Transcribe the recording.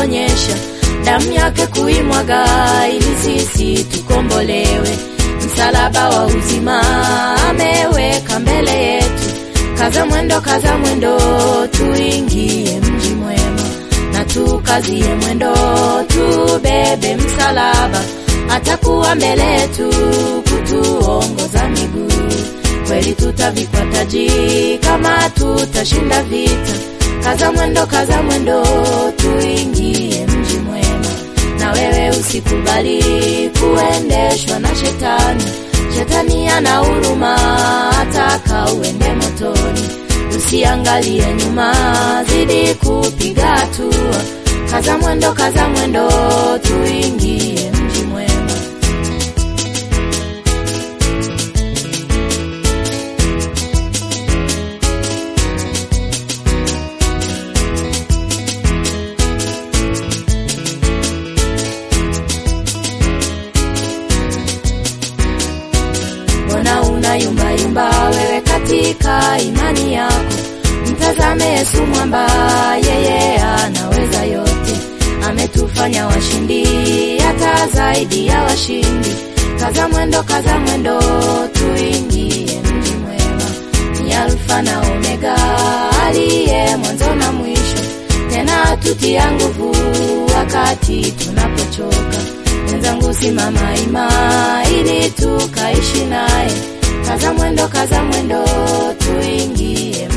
kuonyesha damu yake kuimwaga ili sisi tukombolewe. Msalaba wa uzima ameweka mbele yetu. Kaza mwendo, kaza mwendo, tuingie mji mwema na tukazie mwendo, tubebe msalaba, atakuwa mbele yetu kutuongoza miguu. Kweli tutavikwa taji kama tutashinda vita. Kaza mwendo, kaza mwendo, tuingie mji mwema. Na wewe usikubali kuendeshwa na shetani. Shetani ana huruma, ataka uende motoni. Usiangalie nyuma, zidi kupiga hatua. Kaza mwendo, kaza mwendo, tuingie mji mwema. Mbona una yumba yumba wewe katika imani yako? Mtazame Yesu mwamba, yeye anaweza yote. Ametufanya washindi, hata zaidi ya washindi. Kaza mwendo, kaza mwendo, tuingie mji mwema. Ni Alfa na Omega, aliye mwanzo na mwisho, tena tutia nguvu wakati tunapochoka. Wenzangu, simama ima ili tukaishi naye. Kaza mwendo, kaza mwendo, tuingie